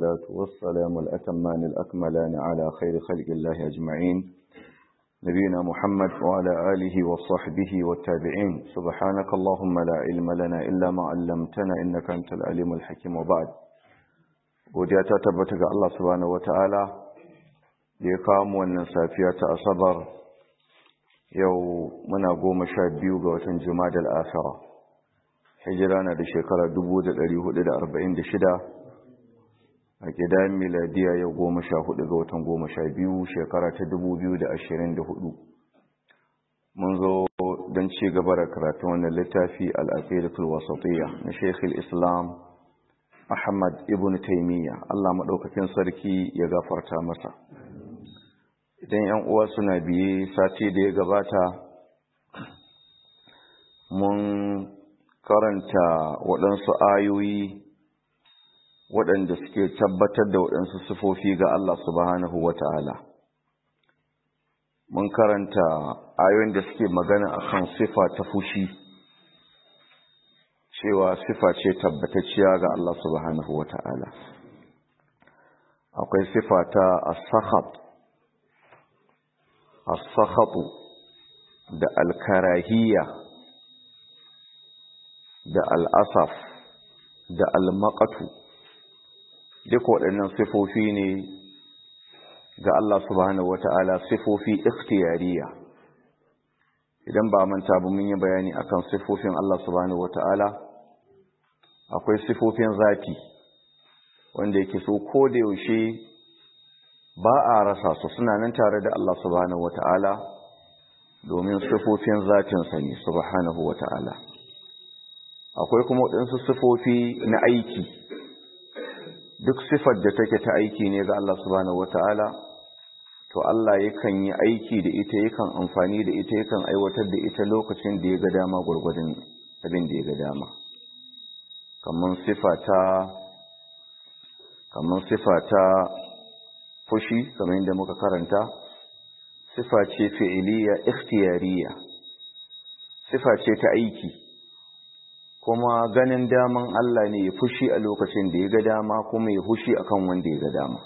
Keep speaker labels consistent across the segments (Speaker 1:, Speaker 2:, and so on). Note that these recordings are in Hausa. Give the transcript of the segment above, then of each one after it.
Speaker 1: والصلاة والسلام الأتمان الأكملان على خير خلق الله أجمعين نبينا محمد وعلى آله وصحبه والتابعين سبحانك اللهم لا علم لنا إلا ما علمتنا إنك أنت العليم الحكيم وبعد godiya ta tabbata ga Allah subhanahu wataala da ya kawo mu wannan safiya ta asabar yau muna goma sha biyu ga watan jumadal asara hijira na da shekara 1446 a gidan miladiya yau goma sha hudu ga watan goma sha biyu shekara ta 2024 mun zo don ci gaba da karatun wannan littafi al'aqidatul wasatiyya na shekul islam Ahmad ibn Taymiyyah Allah madaukakin sarki ya gafarta masa idan ƴan uwa suna biye sati da ya gabata mun karanta waɗansu ayoyi waɗanda suke tabbatar da waɗansu sifofi ga Allah subhanahu wata'ala mun karanta ayoyin da suke magana akan sifa ta fushi cewa sifa ce tabbatacciya ga Allah subhanahu wa ta'ala. Akwai sifa ta as-sakhat, as-sakhatu da al-karahiyya da al-asaf da al-maqatu duk waɗannan sifofi ne ga Allah subhanahu wa ta'ala sifofi ikhtiyariya. Idan ba manta ba mun yi bayani akan sifofin Allah subhanahu wa ta'ala akwai sifofin zati wanda yake so ko da yaushe ba a rasa su suna nan tare da Allah subhanahu wata'ala domin sifofin zatinsa ne subhanahu wata'ala akwai kuma waɗansu sifofi na aiki duk sifar da take ta aiki ne ga Allah subhanahu wata'ala to Allah yakan yi aiki da ita yakan amfani da ita yakan aiwatar da ita lokacin da ya ga dama gwargwadon abin da ya ga dama kamar sifata kamar sifata fushi kamar yadda muka karanta sifa ce fi'iliya ikhtiyariya sifa ce ta aiki kuma ganin daman Allah ne ya fushi a lokacin da ya ga dama kuma ya fushi akan wanda ya ga dama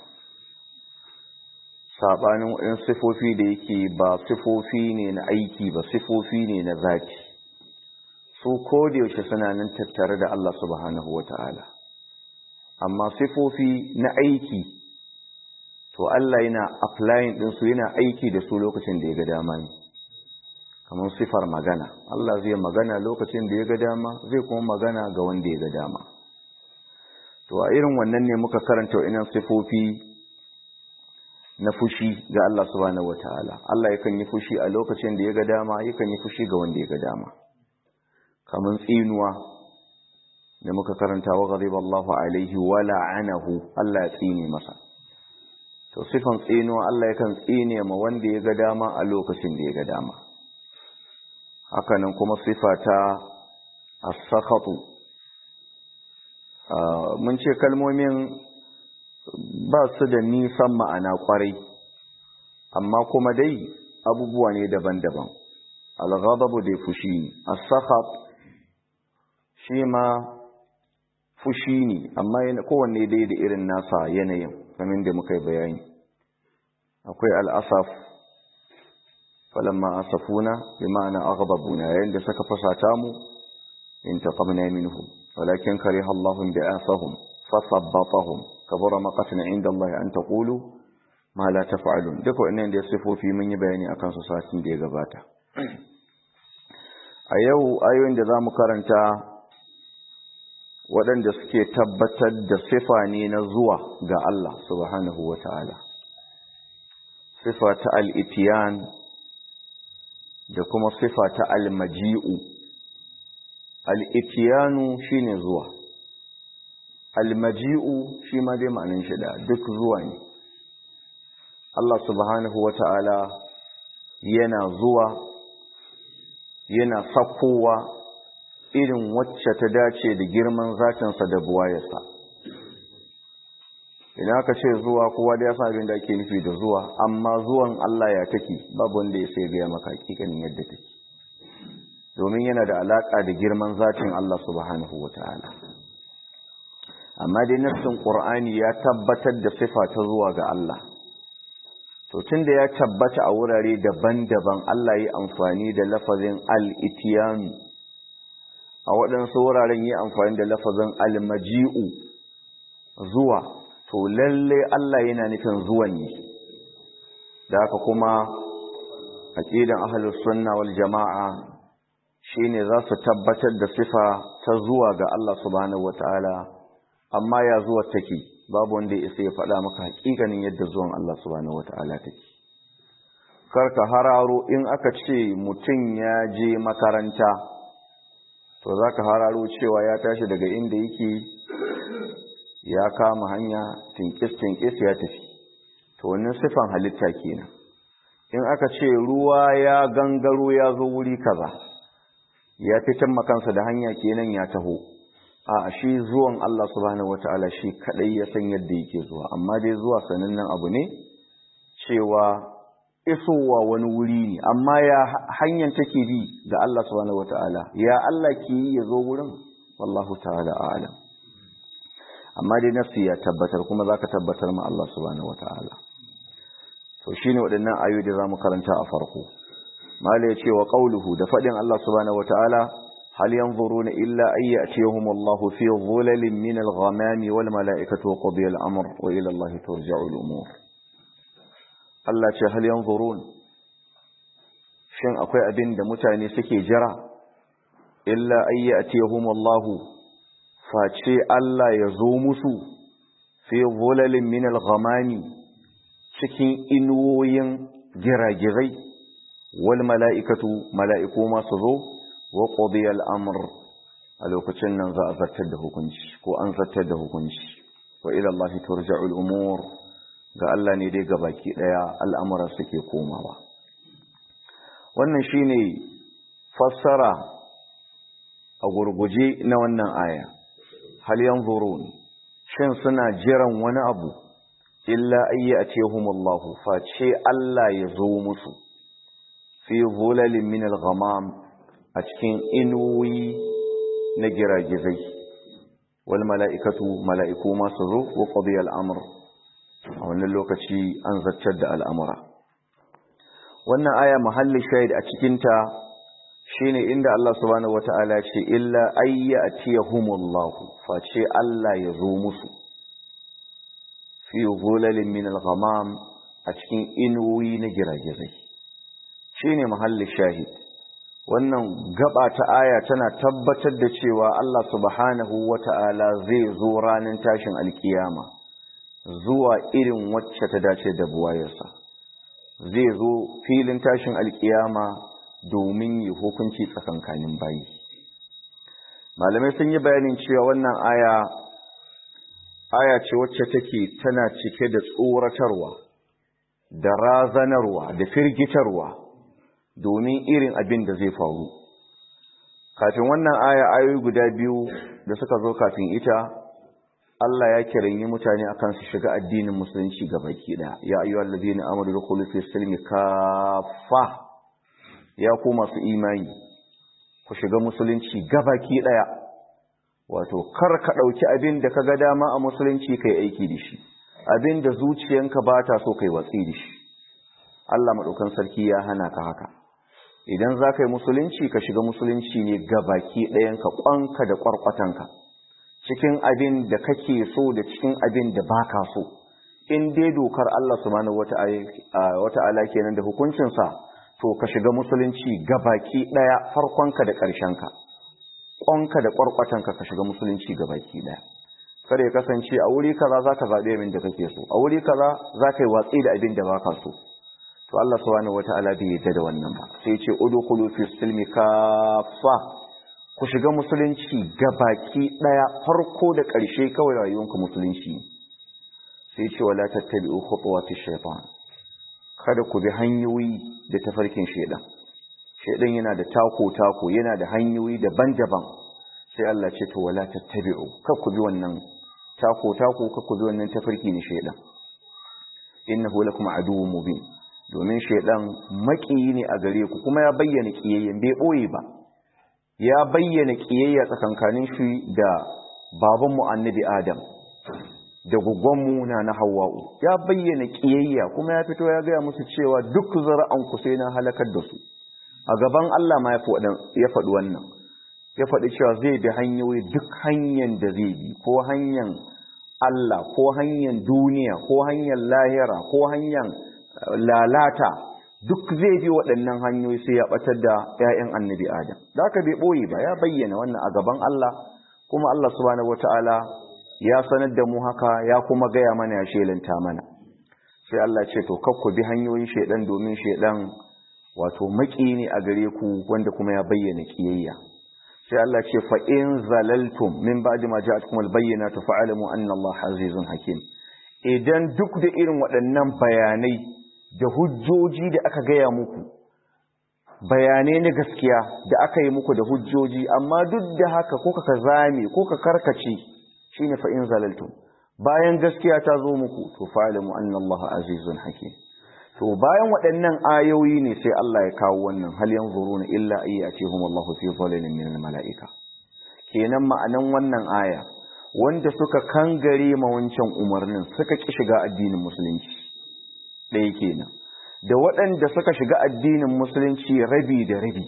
Speaker 1: sabanin waɗansu sifofi da yake ba sifofi ne na aiki ba sifofi ne na zati su ko da yaushe suna nan tattare da Allah subhanahu wata'ala amma sifofi na aiki to Allah yana applying din su yana aiki da su lokacin da ya ga dama ne kamar sifar magana Allah zai magana lokacin da ya ga dama zai kuma magana ga wanda ya ga dama to a irin wannan ne muka karanta wa'innan sifofi na fushi ga Allah subhanahu wata'ala Allah yakan yi fushi a lokacin da ya ga dama yakan yi fushi ga wanda ya ga dama kamar tsinuwa da muka karanta wa ghadiba Allahu alaihi wa la'anahu Allah ya tsine masa to sifan tsinuwa Allah yakan tsine ma wanda ya ga dama a lokacin da ya ga dama hakanan kuma sifa ta as-sakhatu mun ce kalmomin ba su da nisan ma'ana kwarai amma kuma dai abubuwa ne daban-daban al-ghadabu da fushi ne as-sakhat shi ma fushi ne amma kowanne dai da irin nasa yanayin kamar da muka yi bayani akwai al'asaf falamma asafuna bi ma'ana aghdabuna yayin da suka fasata mu in taqamna minhum walakin kariha Allahu bi asahum fasabbatahum kabura maqatan inda Allah an taqulu ma la taf'alun duk wannan da sifofi mun yi bayani akan su satin da ya gabata a yau ayoyin da zamu karanta waɗanda suke tabbatar da sifa ne na zuwa ga Allah subhanahu wa ta'ala. Sifa ta al'itiyan da kuma sifa ta almaji'u. Al'itiyanu shi ne zuwa, almaji'u shi ma dai ma'anin shida duk zuwa ne. Allah subhanahu wa ta'ala yana zuwa, yana sakkowa irin wacce ta dace da girman zatinsa da buwayarsa idan aka ce zuwa kowa da ya san abin da ake nufi da zuwa amma zuwan Allah ya take babu wanda ya sai gaya maka hakikanin yadda take domin yana da alaka da girman zatin Allah subhanahu wataala amma dai nassin qur'ani ya tabbatar da sifa ta zuwa ga Allah to tunda ya tabbata a wurare daban-daban Allah yi amfani da lafazin al-itiyan a waɗansu wuraren yi amfani da lafazin al-maji'u zuwa to lalle Allah yana nufin zuwan ne da haka kuma aqidan ahlus sunna wal jama'a shine za su tabbatar da sifa ta zuwa ga Allah subhanahu wataala amma ya zuwa take babu wanda ya ya faɗa maka hakikanin yadda zuwan Allah subhanahu wataala take karka hararo in aka ce mutum ya je makaranta to zaka hararo cewa ya tashi daga inda yake ya kama hanya tinkis tinkis ya tafi to wannan sifan halitta kenan in aka ce ruwa ya gangaro ya zo wuri kaza ya fitan makansa da hanya kenan ya taho a shi zuwan Allah subhanahu wataala shi kadai ya san yadda yake zuwa amma dai zuwa sanannen abu ne cewa isowa wani wuri ne amma ya hanyar take bi ga Allah subhanahu wataala ya Allah ke yi ya zo wurin wallahu ta'ala a'lam amma dai nafsi ya tabbatar kuma zaka tabbatar ma Allah subhanahu wataala to shine waɗannan ayoyi da zamu karanta a farko mala yace wa qawluhu da fadin Allah subhanahu wataala hal yanzuruna illa ay ya'tiyahum Allah fi dhulalin min al-ghamam wal mala'ikatu wa qudiya al-amr wa ila Allah turja'u al-umur Allah ce hal yanzurun shin akwai abin da mutane suke jira illa ay ya'tiyahum Allah face Allah ya zo musu fi dhulalin min al-ghamami cikin inuwoyin giragirai wal mala'ikatu mala'iku masu zo wa ƙodiyar amur a lokacin nan za a zartar da hukunci ko an zartar da hukunci wa ilallahi turja'ul umur ga Allah ne dai ga baki ɗaya al'amura suke komawa wannan shine fassara a gurguje na wannan aya hal yanzurun shin suna jiran wani abu illa ayyatihumullahu face Allah ya zo musu fi zulalin min al-ghamam a cikin inuwi na giragizai wal mala'ikatu mala'iku masu zo wa qadiya al-amr a wannan lokaci an zartar da al'amura wannan aya muhalli shahid a cikin ta shine inda Allah subhanahu wata'ala ce illa ayyatihumullahu face Allah ya zo musu fi zulalin min al-ghamam a cikin inuwi na giragizai shine mahallin shahid wannan gaba ta aya tana tabbatar da cewa Allah subhanahu wata'ala zai zo ranar tashin alkiyama zuwa irin wacce ta dace da buwayarsa zai zo filin tashin alkiyama domin yi hukunci tsakankanin bayi malamai sun yi bayanin cewa wannan aya aya ce wacce take tana cike da tsoratarwa da razanarwa da firgitarwa domin irin abin da zai faru kafin wannan aya ayoyi guda biyu da suka zo kafin ita Allah ya kiranyi mutane akan su shiga addinin musulunci baki ɗaya ya ayyuhal ladina amanu dukhulu fi silmi kaffa ya ku masu imani ku shiga musulunci gabaki ɗaya wato kar ka ɗauki abin da ka ga dama a musulunci kai aiki da shi abin da zuciyanka ba ta so kai watsi da shi Allah maɗaukan sarki ya hana ka haka idan za ka yi musulunci ka shiga musulunci ne ga baki ɗayanka ƙwanka da ƙwarƙwatanka cikin abin da kake so da cikin abin da ba ka so in dai dokar Allah subhanahu wata'ala kenan da hukuncinsa to ka shiga musulunci ga baki ɗaya farkonka da ƙarshenka ƙwanka da ƙwarƙwatanka ka shiga musulunci ga baki ɗaya kada ya kasance a wuri kaza za ka zaɓi abin da kake so a wuri kaza za ka yi watsi da abin da ba ka so to Allah subhanahu wata'ala bai yadda da wannan ba sai ce udkhulu fi silmi kaffa ku shiga musulunci gabaki daya farko da ƙarshe kawai rayuwanku musulunci sai ce wala tattabi'u khutuwati shaytan kada ku bi hanyoyi da tafarkin shaydan shaydan yana da tako tako yana da hanyoyi daban-daban sai Allah ce to wala tattabi'u kar ku bi wannan tako tako kar ku bi wannan tafarki ne shaydan innahu lakum aduwwun mubin domin shaidan makiyi ne a gare ku kuma ya bayyana kiyayyen bai boye ba ya bayyana kiyayya tsakankanin shi da baban mu annabi adam da gugonmu na na hawa'u ya bayyana ƙiyayya kuma ya fito ya gaya musu cewa duk zara'anku sai na halakar da su a gaban Allah ma ya faɗi wannan ya faɗi cewa zai bi hanyoyi duk hanyar da zai bi ko hanyar Allah ko hanyar duniya ko hanyar lahira ko hanyar lalata duk zai bi waɗannan hanyoyi sai ya ɓatar da 'ya'yan annabi Adam. Da aka bai ɓoye ba ya bayyana wannan a gaban Allah kuma Allah subhanahu wata'ala ya sanar da mu haka ya kuma gaya mana ya shelanta mana. Sai Allah ce to kakku bi hanyoyin shaidan domin shaidan wato maki ne a gare ku wanda kuma ya bayyana kiyayya. Sai Allah ce fa in zalaltum min ba'di ma ja'atkum al-bayyinatu fa'lamu anna Allah azizun hakim. Idan duk da irin waɗannan bayanai da hujjoji da aka gaya muku bayanai na gaskiya da aka yi muku da hujjoji amma duk da haka ko ka zame ko ka karkace shine fa in zalaltum bayan gaskiya ta zo muku to fa'lamu anna Allah azizun hakim to bayan waɗannan ayoyi ne sai Allah ya kawo wannan hal yanzuruna illa ayyatihum Allah fi dhalalin min malaika kenan ma'anan wannan aya wanda suka kangare ma wancan umarnin suka ki shiga addinin musulunci ɗaya kenan da waɗanda suka shiga addinin musulunci rabi da rabi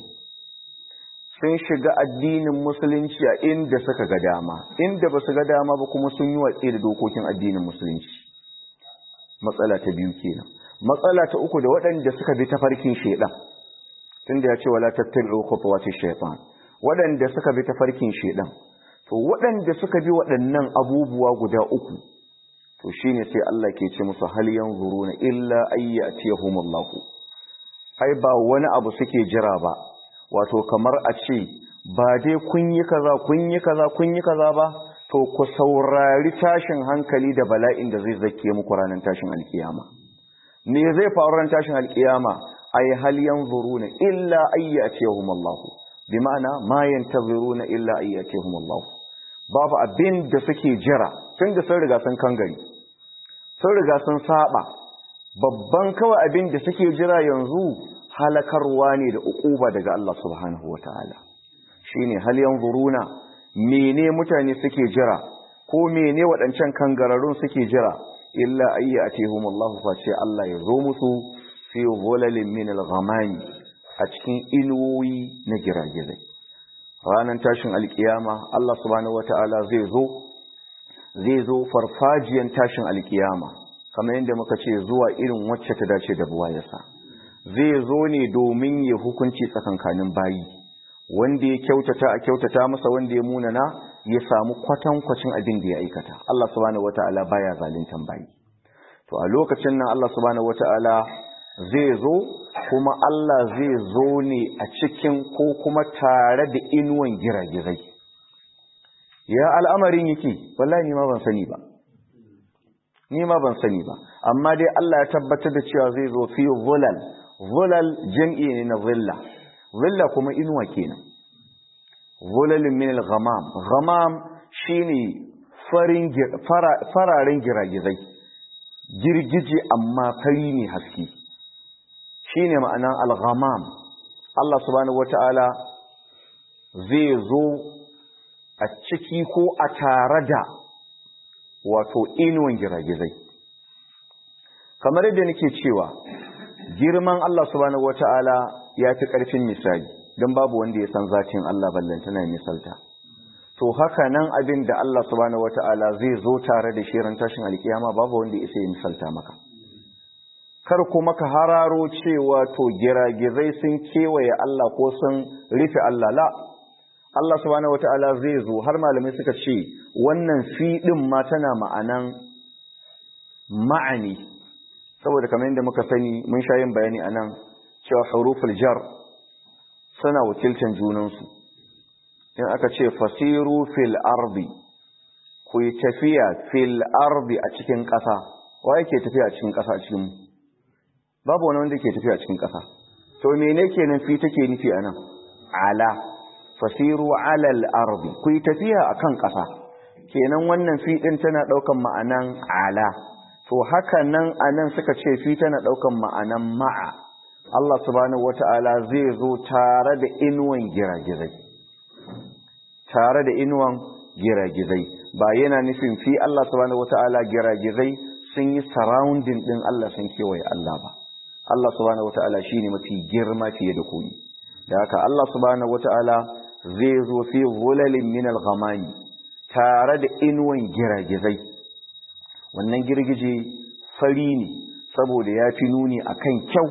Speaker 1: sun shiga addinin musulunci a inda suka ga dama inda ba su ga dama ba kuma sun yi watsi da dokokin addinin musulunci matsala ta biyu kenan matsala ta uku da waɗanda suka bi tafarkin shaidan tunda ya ce wala tattabi'u khutuwati shaytan waɗanda suka bi tafarkin shaidan to waɗanda suka bi waɗannan abubuwa guda uku to shine sai Allah ke ce musu hal yanzuruna illa ayyatihumullahu ai ba wani abu suke jira ba wato kamar a ce ba dai kun yi kaza kun yi kaza kun yi kaza ba to ku saurari tashin hankali da bala'in da zai zake muku ranar tashin alkiyama me zai faru ranar tashin alkiyama ai hal yanzuruna illa ayyatihumullahu bi ma'ana ma yantaziruna illa ayyatihumullahu babu abin da suke jira tun da sun riga sun kangare sun riga sun saba babban kawai abin da suke jira yanzu halakarwa ne da ukuba daga Allah subhanahu wataala shine hal yanzuruna mene mutane suke jira ko mene waɗancan kangararrun suke jira illa ayyatihum Allah fa ce Allah ya zo musu fi dhulalin min al-ghamami a cikin inuwoyi na giragizai ranar tashin alkiyama Allah subhanahu wata'ala zai zo zai zo farfajiyan tashin alkiyama kamar yadda muka ce zuwa irin wacce ta dace da buwayarsa zai zo ne domin ya hukunci tsakankanin bayi wanda ya kyautata a kyautata masa wanda ya munana ya samu kwatankwacin abin da ya aikata Allah subhanahu wata'ala baya zaluntan bayi to a lokacin nan Allah subhanahu wata'ala zai zo kuma Allah zai zo ne a cikin ko kuma tare da inuwan giragizai ya al'amarin yake wallahi ni ma ban sani ba ni ma ban sani ba amma dai Allah ya tabbatar da cewa zai zo fi zulal zulal jam'i ne na zilla zilla kuma inuwa kenan zulalin min al-ghamam ghamam shine farin fararen giragizai girgije amma fari ne haske shi ne ma'anan al-ghamam Allah subhanahu wata'ala zai zo a ciki ko a tare da wato inuwan giragizai kamar yadda nake cewa girman Allah subhanahu wata'ala ya fi ƙarfin misali don babu wanda ya san zatin Allah ballantana misalta to haka nan abin da Allah subhanahu wata'ala zai zo tare da shirin tashin alkiyama babu wanda ya isa ya misalta maka kar kuma ka hararo cewa to giragizai sun kewaye Allah ko sun rufe Allah la Allah subhanahu wata'ala zai zo har malamai suka ce wannan fi din ma tana ma'anan ma'ani saboda kamar yadda muka sani mun sha yin bayani anan cewa huruful jar suna wakiltan junansu in aka ce fasiru fil ardi ku yi tafiya fil ardi a cikin ƙasa wa yake tafiya a cikin ƙasa a cikin mu babu wani wanda ke tafiya cikin ƙasa to mene kenan fi take nufi anan ala fasiru ala al-ardi ku yi tafiya akan ƙasa kenan wannan fi din tana daukan ma'anan ala to haka nan anan suka ce fi tana daukan ma'anan ma'a Allah subhanahu wata'ala zai zo tare da inuwan giragizai tare da inuwan giragizai ba yana nufin fi Allah subhanahu wata'ala giragizai sun yi surrounding din Allah sun kewaye Allah ba Allah subhanahu wata'ala shine mafi girma fiye da koyi da haka Allah subhanahu wata'ala zai zo fi zulalin min al-ghamami tare da inuwan giragizai wannan girgije fari ne saboda ya fi nuni akan kyau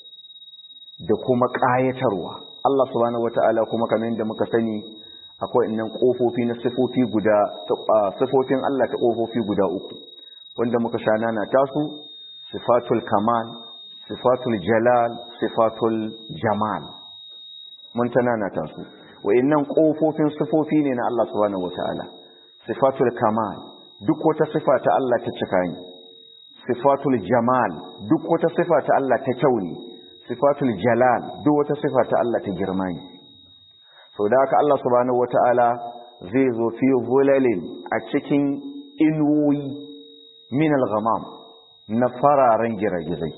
Speaker 1: da kuma ƙayatarwa Allah subhanahu wata'ala kuma kamar yadda muka sani akwai innan kofofi na sifofi guda sifofin Allah ta kofofi guda uku wanda muka sha nana tasu sifatul kamal sifatul jalal sifatul jamal mun ta nana tasu wa'annan kofofin sifofi ne na Allah subhanahu wata'ala sifatul kamal duk wata sifa ta Allah ta cika ne sifatul jamal duk wata sifa ta Allah ta kyau ne sifatul jalal duk wata sifa ta Allah ta girma ne sau da haka Allah subhanahu wata'ala zai zo fi zulalin a cikin inuwoyi min al-ghamam na fararen giragizai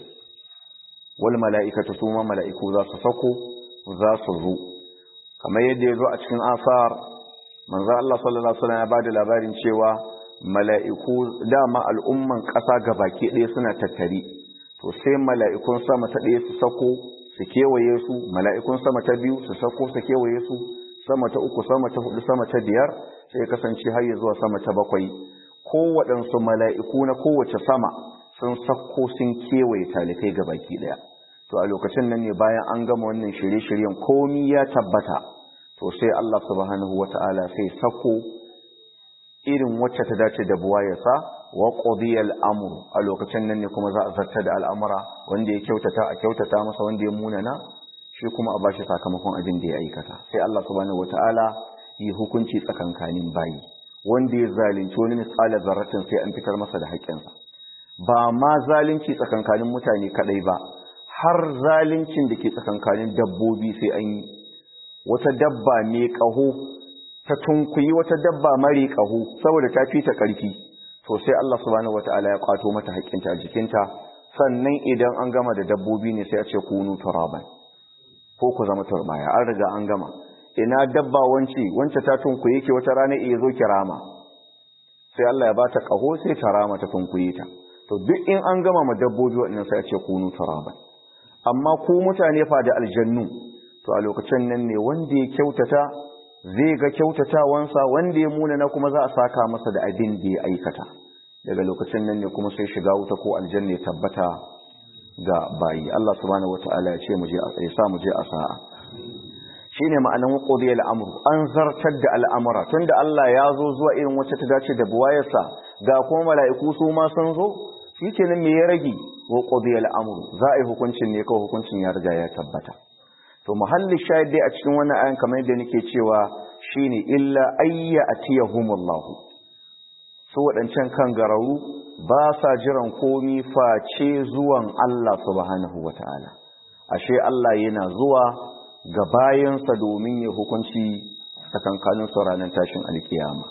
Speaker 1: wal mala'ikatu su ma mala'iku za su sako za su zo kamar yadda ya zo a cikin asar manzo Allah sallallahu alaihi wasallam ya bada labarin cewa mala'iku dama al'umman ƙasa gabaki ɗaya suna tattare to sai mala'ikun sama ta ɗaya su sako su kewaye su mala'ikun sama ta biyu su sako su kewaye su sama ta uku sama ta hudu sama ta biyar sai kasance har ya zuwa sama ta bakwai kowaɗansu mala'iku na kowace sama sun sako sun kewaye talikai ga baki ɗaya to a lokacin nan ne bayan an gama wannan shirye-shiryen komi ya tabbata to sai Allah subhanahu wata'ala sai sako irin wacce ta dace da buwayarsa wa qudiyal amru a lokacin nan ne kuma za a zarta da al'amura wanda ya kyautata a kyautata masa wanda ya munana shi kuma a bashi sakamakon abin da ya aikata sai Allah subhanahu wataala yi hukunci tsakankanin bayi wanda ya zalunci wani misali zarratin sai an fitar masa da haƙƙinsa ba ma zalunci tsakankanin mutane kadai ba har zaluncin da ke tsakankanin dabbobi sai an yi wata dabba mai ƙaho ta tunkuyi wata dabba mare ƙaho saboda ta fi ta ƙarfi to sai Allah subhanahu wataala ya kwato mata haƙƙinta a jikinta sannan idan an gama da dabbobi ne sai a ce kunu turaban ko ku zama turbaya an riga an gama ina dabba wance wance ta tunkuye ke wata rana iya zo kirama sai Allah ya bata ƙaho sai ta rama ta tunkuye ta to duk in an gama ma dabbobi waɗannan sai a ce kunu turaban amma ku mutane fa da aljannu to a lokacin nan ne wanda ya kyautata zai ga kyautatawansa wanda ya muna na kuma za a saka masa da abin da ya aikata daga lokacin nan ne kuma sai shiga wuta ko aljanna ya tabbata ga bayi Allah subhanahu wataala ya ce mu je ya sa mu je a sa'a shine ma'anan qudiyal amru an zartar da al'amura tunda Allah ya zo zuwa irin wacce ta dace da buwayarsa ga kuma mala'iku su ma sun zo shikenan me ya rage wa qudiyal amru za a yi hukuncin ne kawai hukuncin ya riga ya tabbata to muhalli shahid dai a cikin wannan ayan kamar yadda nake cewa shine illa ayya atiyahumullahu su wadancan kan gararu ba sa jiran komi face zuwan Allah subhanahu wataala ashe Allah yana zuwa ga bayansa domin ya hukunci tsakankanin su ranar tashin alkiyama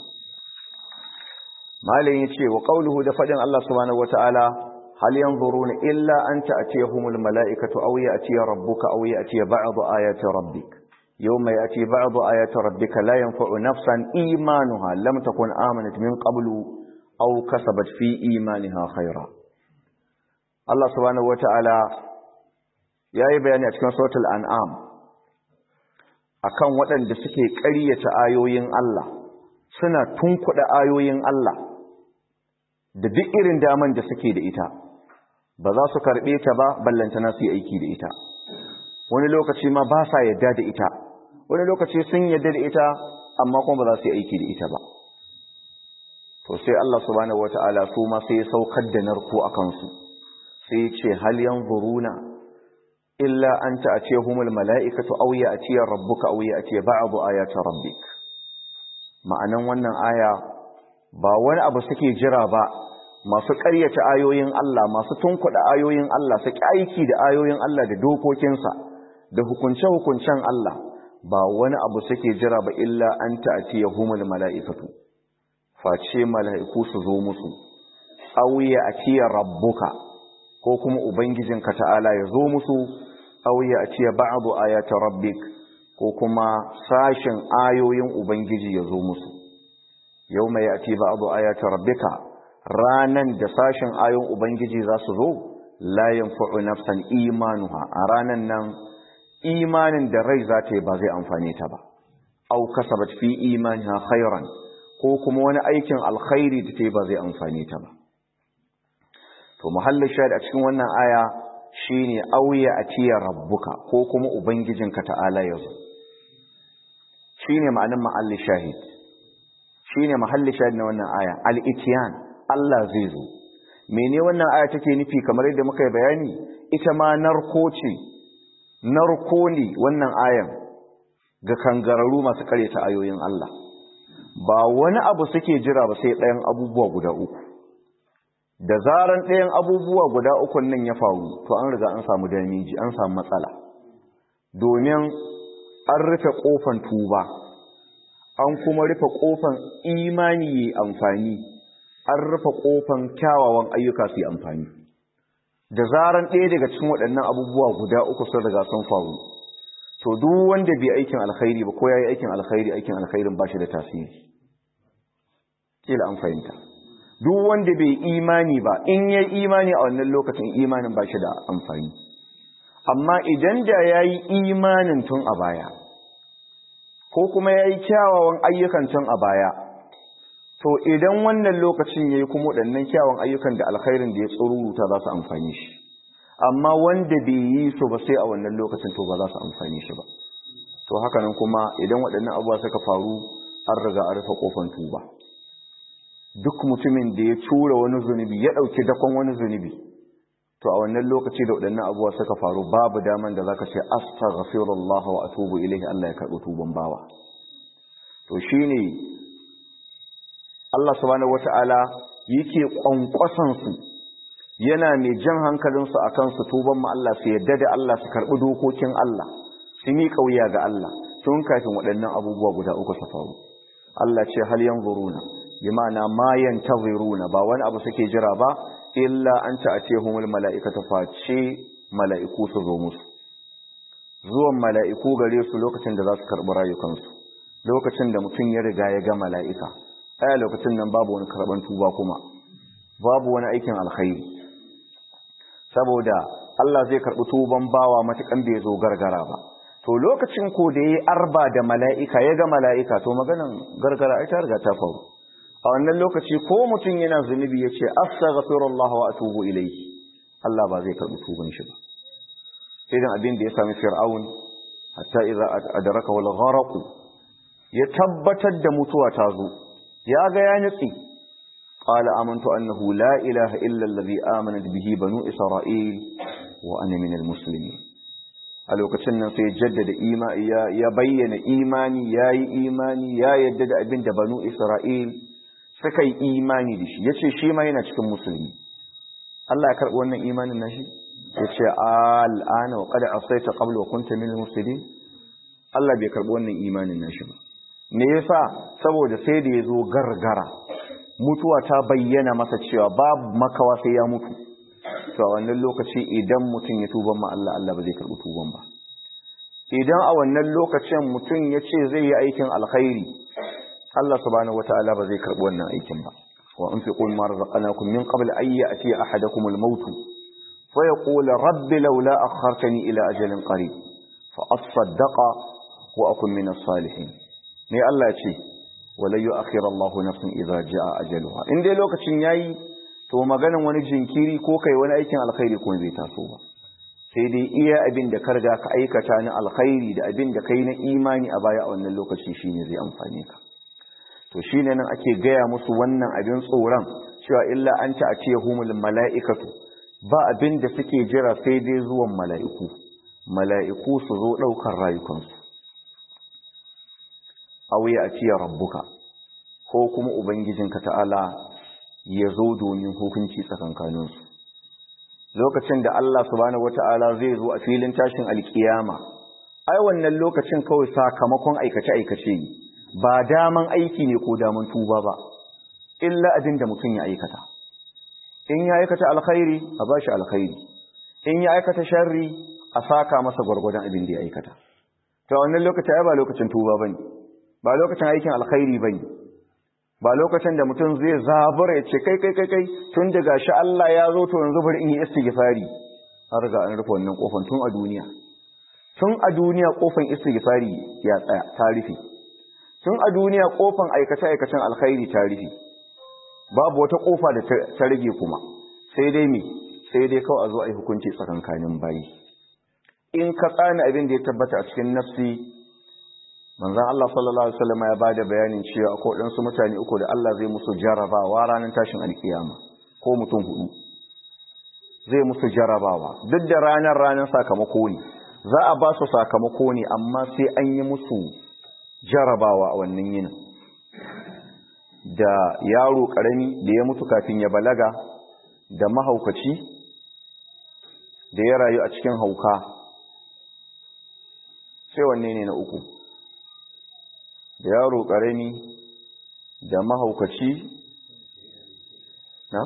Speaker 1: malam yace wa qawluhu da fadin Allah subhanahu wataala هل ينظرون إلا أن تأتيهم الملائكة أو يأتي ربك أو يأتي بعض آيات ربك يوم يأتي بعض آيات ربك لا ينفع نفسا إيمانها لم تكن آمنت من قبل أو كسبت في إيمانها خيرا الله سبحانه وتعالى يا بياني أتكن سورة الأنعام akan waɗanda suke ƙaryata ayoyin Allah suna tunkuɗa ayoyin Allah da duk irin daman da suke da ita ba za su karɓe ta ba ballantana su yi aiki da ita wani lokaci ma ba sa yadda da ita wani lokaci sun yadda da ita amma kuma ba za su yi aiki da ita ba to sai Allah subhanahu wata'ala su ma sai ya saukar da narko a kansu sai ya ce hal yanzuruna illa an ta'tiyahumul mala'ikatu aw ya'tiya rabbuka aw ya'tiya ba'd ayati rabbik ma'anan wannan aya ba wani abu suke jira ba masu ƙaryata ayoyin Allah masu tunkuɗa ayoyin Allah su aiki da ayoyin Allah da dokokinsa da hukunce-hukuncen Allah ba wani abu suke jira ba illa an ta'ati yahumul mala'ikatu face mala'iku su zo musu auya atiya rabbuka ko kuma ubangijinka ta'ala ya zo musu auya atiya ba'du ayati rabbik ko kuma sashin ayoyin ubangiji ya zo musu yawma ya'ti ba'du ayati rabbika ranan da sashin ayon ubangiji za su zo la yanfa'u nafsan imanuha a ranan nan imanin da rai za ta yi ba zai amfane ta ba au kasabat fi imaniha khairan ko kuma wani aikin alkhairi da ta yi ba zai amfane ta ba to muhallin shahid a cikin wannan aya shine auya atiya rabbuka ko kuma ubangijinka ta'ala yazo shine ma'anin mahallin shahid shine mahallin shahid na wannan aya al-ityan Allah zai zo mene wannan aya take nufi kamar yadda muka yi bayani ita ma narko ce narko ne wannan ayan ga kangararru masu karyata ayoyin Allah ba wani abu suke jira ba sai ɗayan abubuwa guda uku da zaran ɗayan abubuwa guda uku nan ya faru to an riga an samu damiji an samu matsala domin an rufe ƙofan tuba an kuma rufe ƙofan imani yi amfani an rufe ƙofan kyawawan ayyuka su yi amfani da zaran ɗaya daga cikin waɗannan abubuwa guda uku sun riga sun faru to duk wanda bai aikin alkhairi ba ko yayi aikin alkhairi aikin alkhairin ba shi da tasiri kila an fahimta duk wanda bai imani ba in yayi imani a wannan lokacin imanin ba shi da amfani amma idan da yayi imanin tun a baya ko kuma yayi kyawawan ayyukan tun a baya to idan wannan lokacin yayi kuma waɗannan kyawawan ayyukan da alkhairin da ya tsururuta za su amfani shi amma wanda bai yi su ba sai a wannan lokacin to ba za su amfani shi ba to haka nan kuma idan waɗannan abubuwa suka faru an riga an rufe kofan tuba duk mutumin da ya tura wani zunubi ya ɗauki dakon wani zunubi to a wannan lokaci da waɗannan abubuwa suka faru babu daman da zaka ce astaghfirullah wa atubu ilaihi Allah ya karɓi tuban bawa to shine Allah subhanahu wataala yake kwankwasan su yana mai jan hankalinsu a kansu tuban ma Allah su yadda da Allah su karɓi dokokin Allah su mi kauya ga Allah tun kafin waɗannan abubuwa guda uku su faru Allah ce hal yanzuruna bi ma'ana ma yantaziruna ba wani abu suke jira ba illa an ta'atihumul mala'ikatu face mala'iku su zo musu zuwan mala'iku gare su lokacin da za su karɓi rayukansu lokacin da mutum ya riga ya ga mala'ika aya lokacin nan babu wani karɓan tuba kuma babu wani aikin alkhairi saboda Allah zai karɓi tuban bawa matukan bai zo gargara ba to lokacin ko da yayi arba da mala'ika ya ga mala'ika to maganan gargara ai ta riga ta faru a wannan lokaci ko mutum yana zunubi ya ce astaghfirullah wa atubu ilayhi Allah ba zai karɓi tuban shi ba idan abin da ya sami fir'aun hatta idza adraka wal gharq ya tabbatar da mutuwa ta zo ya ga ya nutsi qala amantu annahu la ilaha illa alladhi amanat bihi banu isra'il wa ana min almuslimin a lokacin nan sai jaddada imani ya bayyana imani yayi imani ya yadda da abin da banu isra'il suka yi imani da shi yace shi ma yana cikin musulmi Allah ya karbi wannan imanin nashi yace al'ana wa qad asaita qabla wa kunta min almuslimin Allah bai karbi wannan imanin nashi ba me yasa saboda sai da yazo gargara mutuwa ta bayyana masa cewa babu makawa sai ya mutu to a wannan lokaci idan mutum ya tuban ma Allah Allah ba zai karbi tuban ba idan a wannan lokacin mutum ya ce zai yi aikin alkhairi Allah subhanahu wataala ba zai karbi wannan aikin ba wa anfiqu mimma razaqnakum min qabl an ya'ti ahadakum al-maut fa yaqul rabbi laula akhartani ila ajalin qarib fa asaddaqa wa akun min as-salihin ne Allah ya ce wala yu'akhiru Allahu nafsan idza jaa ajaluha in dai lokacin yayi to maganan wani jinkiri ko kai wani aikin alkhairi ko zai taso ba sai dai iya abin da ka riga ka aikata na alkhairi da abin da kai na imani a baya a wannan lokaci shine zai amfane ka to shine nan ake gaya musu wannan abin tsoron cewa illa an ta atiyahumul mala'ikatu ba abin da suke jira sai dai zuwan mala'iku mala'iku su zo daukar rayukansu aw ya atiya rabbuka ko kuma ubangijinka ta'ala ya zo domin hukunci tsakankaninsu lokacin da Allah subhanahu wata'ala zai zo a filin tashin alkiyama ai wannan lokacin kawai sakamakon aikace-aikace ne ba daman aiki ne ko daman tuba ba illa abin da mutum ya aikata in ya aikata alkhairi a bashi alkhairi in ya aikata sharri a saka masa gwargwadon abin da ya aikata to wannan lokacin ai ba lokacin tuba bane ba lokacin aikin alkhairi bane ba lokacin da mutum zai zabura ya ce kai kai kai kai tun da gashi Allah ya zo to yanzu bari in yi istighfari har ga an rufe wannan kofan tun a duniya tun a duniya kofan istighfari ya tsaya ta rufe tun a duniya kofan aikace aikacen alkhairi ta rufe babu wata kofa da ta rage kuma sai dai me sai dai kawai a zo a yi hukunci tsakankanin bayi in ka tsani abin da ya tabbata a cikin nafsi manzon Allah sallallahu alaihi wasallam ya bada bayanin cewa akwai wadansu mutane uku da Allah zai musu jarabawa ranar tashin alkiyama ko mutum hudu zai musu jarabawa duk da ranar ranar sakamako ne za a ba su sakamako ne amma sai an yi musu jarabawa a wannan yinin da yaro karami da ya mutu kafin ya balaga da mahaukaci da ya rayu a cikin hauka sai wanne ne na uku da yaro ƙarami da mahaukaci na?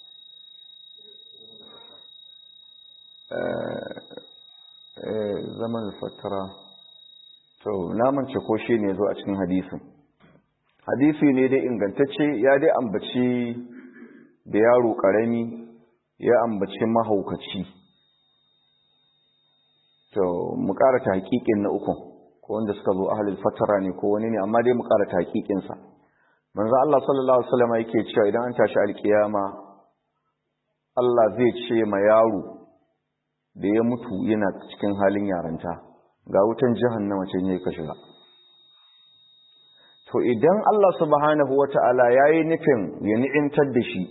Speaker 1: zaman fatara to namance ko shi ne zo a cikin hadisin hadisi ne dai ingantacce ya dai ambaci da yaro ƙarami ya ambaci mahaukaci to mu ƙara ta haƙiƙin na ukun ko wanda suka zo ahlul fatara ne ko wani ne amma dai mu ƙara taƙiƙin sa manzo Allah sallallahu alaihi wasallam yake cewa idan an tashi alƙiyama Allah zai ce ma yaro da ya mutu yana cikin halin yaranta ga wutan jahannama ce ne ka shiga to idan Allah subhanahu wata'ala yayi nufin ya ni'imtar da shi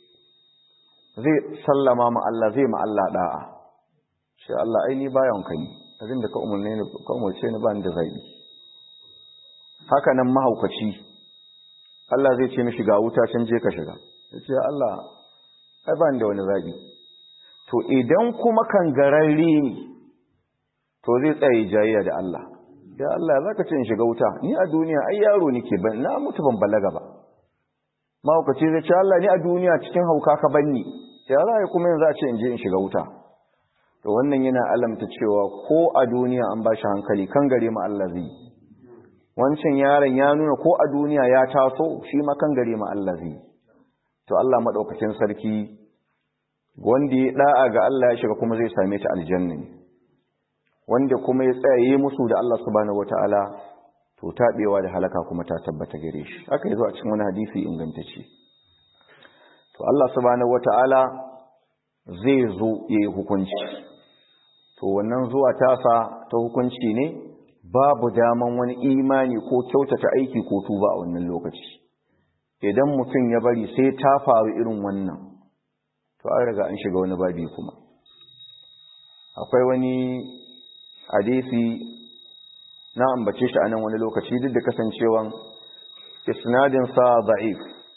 Speaker 1: zai sallama ma Allah zai ma Allah da'a shi Allah ai ni bayan ka ne abin da ka umarne ni ka umarce ni ba ni da zabi haka nan mahaukaci Allah zai ce mishi ga wuta can je ka shiga yace Allah ai ba ni da wani zabi to idan kuma kangararre ne to zai tsaye jayayya da Allah ya Allah zaka ce in shiga wuta ni a duniya ai yaro nake ban na mutu ban balaga ba mahaukaci zai ce Allah ni a duniya cikin hauka ka banni ya za kuma yanzu a ce in je in shiga wuta to wannan yana alamta cewa ko a duniya an bashi hankali kan gare ma Allah zai wancan yaron ya nuna ko a duniya ya taso shi ma kan gare ma Allah zai to Allah madaukakin sarki wanda ya da'a ga Allah ya shiga kuma zai same ta aljanna ne wanda kuma ya tsaye musu da Allah subhanahu wataala to tabewa da halaka kuma ta tabbata gare shi haka yazo a cikin wani hadisi ingantacce to Allah subhanahu wataala zai zo yayi hukunci to wannan zuwa tasa ta hukunci ne babu daman wani imani ko kyautata aiki ko tuba a wannan lokaci idan mutum ya bari sai ta faru irin wannan to an riga an shiga wani babi kuma akwai wani hadisi na ambace shi a nan wani lokaci duk da kasancewan isnadinsa da'if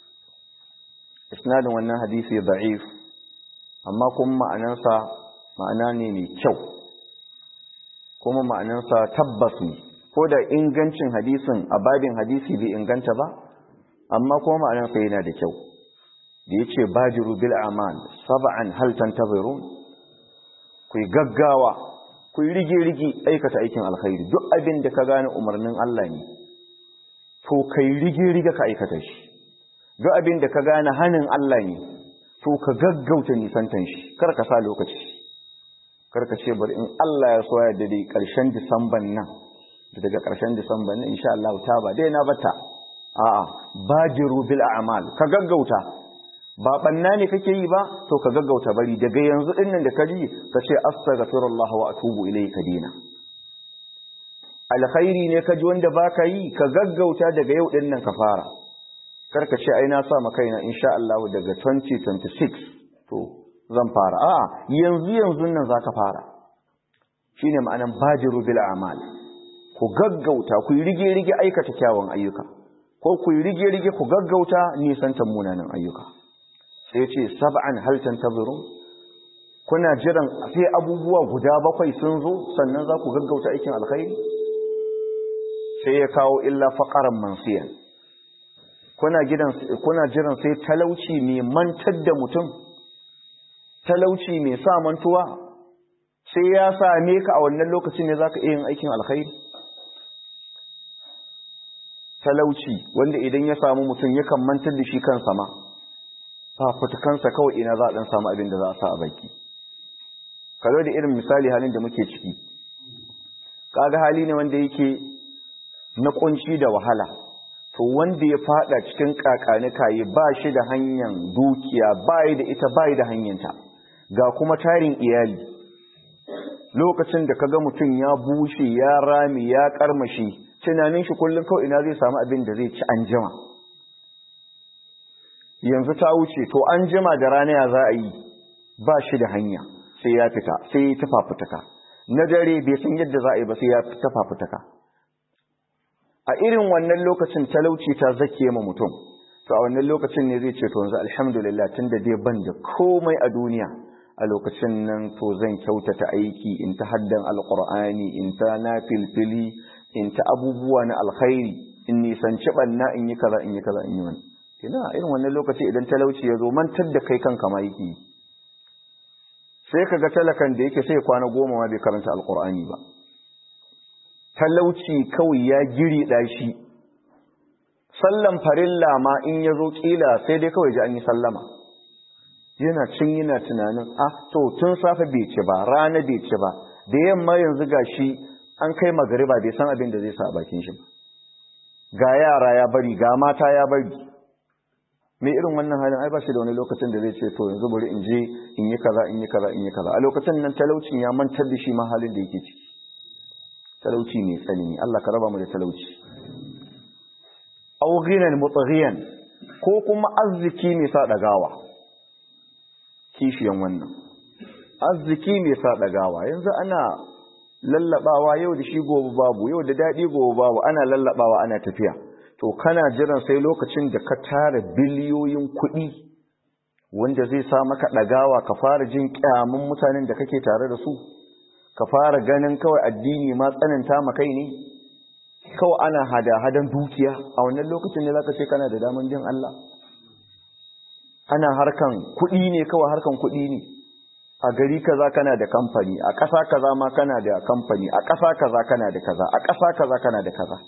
Speaker 1: isnadin wannan hadisi da'if amma kuma ma'anansa ma'ana ne mai kyau kuma ma'anansa tabbas ne ko da ingancin hadisin a babin hadisi bai inganta ba amma kuma ma'anansa yana da kyau da yace bajiru bil amal sab'an hal tantazirun ku gaggawa ku rige rige aikata aikin alkhairi duk abin da ka gane umarnin Allah ne to kai rige rige ka aikata shi duk abin da ka gane hanin Allah ne to ka gaggauta nisantan shi kar ka sa lokaci kar ka ce bari in Allah ya so ya da dai karshen Disamban nan daga karshen Disamban nan insha Allah ta ba dai na bata a'a bajiru bil a'mal ka gaggauta ba banna ne kake yi ba to ka gaggauta bari daga yanzu din nan da ka ji ka ce astaghfirullah wa atubu ilayka dina alkhairi ne ka ji wanda baka yi ka gaggauta daga yau din nan ka fara karka ce ai na sa ma kaina insha Allah daga 2026 to zan fara a'a yanzu yanzu nan zaka fara shine ma'anan bajiru bil a'mal ku gaggauta ku rige rige aikata kyawun ayyuka ko ku rige rige ku gaggauta nisantan munanan ayyuka sai ce sab'an hal tantazirun kuna jiran sai abubuwa guda bakwai sun zo sannan za ku gaggauta aikin alkhairi sai ya kawo illa faqaran mansiyan kuna gidan kuna jiran sai talauci mai mantar da mutum talauci mai sa mantuwa sai ya same ka a wannan lokacin ne zaka iya yin aikin alkhairi talauci wanda idan ya samu mutum yakan mantar da shi kansa ma fafutukansa kawai ina za a ɗan samu abin da za a sa a baki kalo da irin misali halin da muke ciki kaga hali ne wanda yake na kunci da wahala to wanda ya fada cikin kakanikaye ba shi da hanyar dukiya bai da ita bai da hanyarta ga kuma tarin iyali lokacin da kaga mutum ya bushe ya rami ya karmashi tunanin shi kullum kawai ina zai samu abin da zai ci an jima yanzu ta wuce to an jima da rana ya za a yi ba shi da hanya sai ya fita sai ya tafa fitaka na dare bai san yadda za a yi ba sai ya tafa fitaka a irin wannan lokacin talauci ta zake ma mutum to a wannan lokacin ne zai ce to yanzu alhamdulillah tunda dai ban da komai a duniya a lokacin nan to zan kyautata aiki in ta haddan alqur'ani in ta nafilfili in ta abubuwa na alkhairi in nisanci banna in yi kaza in yi kaza in yi wani ina irin wannan lokaci idan talauci ya zo mantar da kai kanka ma yake sai ka ga talakan da yake sai kwana goma ma bai karanta alqur'ani ba talauci kawai ya giri shi sallan farilla ma in ya zo ƙila sai dai kawai ji an yi sallama yana cin yana tunanin ah to tun safe bai ci ba rana bai ci ba da yamma yanzu ga shi an kai magariba bai san abin da zai sa a bakin shi ga yara ya bari ga mata ya bari mai irin wannan halin ai ba shi da wani lokacin da zai ce to yanzu bari in je in yi kaza in yi kaza in yi kaza a lokacin nan talaucin ya mantar da shi ma halin da yake ciki talauci mai tsanani Allah ka raba mu da talauci aw ghinan mutaghiyan ko kuma arziki mai sa dagawa kishiyan wannan arziki mai sa dagawa yanzu ana lallabawa yau da shi gobe babu yau da dadi gobe babu ana lallabawa ana tafiya to kana jiran sai lokacin da ka tara biliyoyin kuɗi wanda zai sa maka dagawa ka fara jin kyamun mutanen da kake tare da su ka fara ganin kawai addini ma tsananta ma kai ne kawai ana hada-hadan dukiya a wannan lokacin ne zaka ce kana da daman jin Allah ana harkan kuɗi ne kawai harkan kuɗi ne a gari kaza kana da kamfani a ƙasa kaza ma kana da kamfani a ƙasa kaza kana da kaza a ƙasa kaza kana da kaza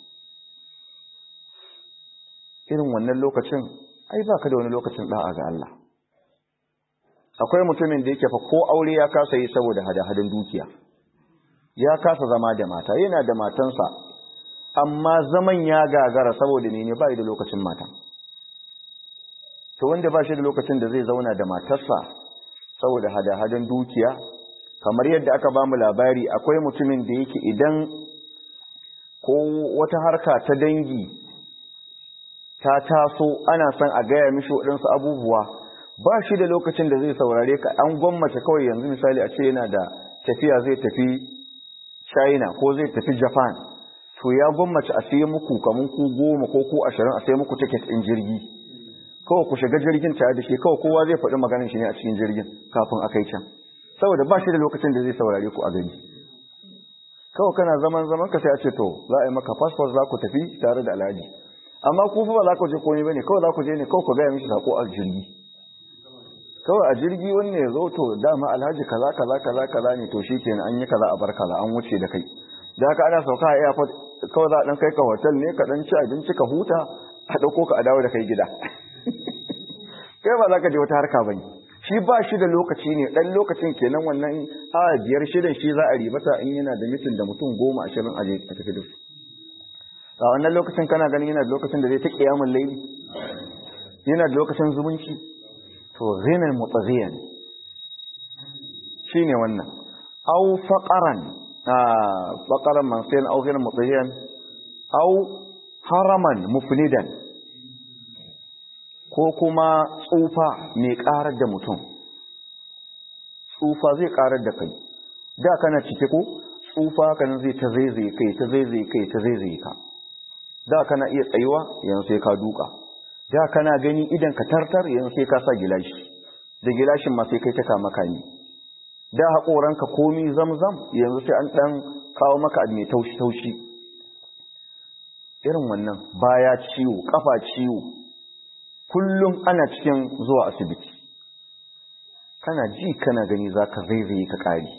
Speaker 1: irin wannan lokacin ai baka da wani lokacin da'a ga Allah akwai mutumin da yake fa ko aure ya kasa yi saboda hada-hadan dukiya ya kasa zama da mata yana da matansa amma zaman ya gagara saboda ne ba da lokacin mata to wanda ba shi da lokacin da zai zauna da matarsa saboda hada-hadan dukiya kamar yadda aka ba mu labari akwai mutumin da yake idan ko wata harka ta dangi ta taso ana son a gaya mishi waɗansu abubuwa ba shi da lokacin da zai saurare ka an gwammace kawai yanzu misali a ce yana da tafiya zai tafi china ko zai tafi japan to ya gwammace a sai muku kamun ku goma ko ku ashirin a sai muku tiket ɗin jirgi kawai ku shiga jirgin tare da shi kawai kowa zai faɗi maganin shi ne a cikin jirgin kafin a kai can saboda ba shi da lokacin da zai saurare ku a gari kawai kana zaman zaman ka sai a ce to za a yi maka passport za ku tafi tare da alhaji amma ku fa ba za ku je komai bane kawai za ku je ne kawai ku gaya mishi sako a jirgi kawai a jirgi wanne ya zo to dama alhaji kaza kaza kaza kaza ne to shikenan an yi kaza a bar kaza an wuce da kai da haka ana sauka a airport kawai za a dan kai ka hotel ne ka dan ci abinci ka huta a dauko ka a dawo da kai gida kai ba za ka je wata harka bane shi ba shi da lokaci ne dan lokacin kenan wannan a biyar shidan shi za a ribata in yana da mitin da mutum goma ashirin a je a tafi da su a wannan lokacin kana ganin yana da lokacin da zai ta kiyamun laili yana da lokacin zumunci to ghinan mutaghiyan shine wannan aw faqaran ah faqaran man sayan aw ghinan mutaghiyan aw haraman mufnidan ko kuma tsufa mai karar da mutum tsufa zai karar da kai da kana cike ko tsufa kana zai ta zaizaye kai ta zaizaye kai ta zaizaye ka da kana iya tsayuwa yanzu sai ka duka da kana gani idan ka tartar yanzu sai ka sa gilashi da gilashin ma sai kai ta kama kani da haƙoranka komi zamzam yanzu sai an ɗan kawo maka mai taushi-taushi irin wannan baya ciwo ƙafa ciwo kullum ana cikin zuwa asibiti kana ji kana gani za ka zaizaye ka ƙari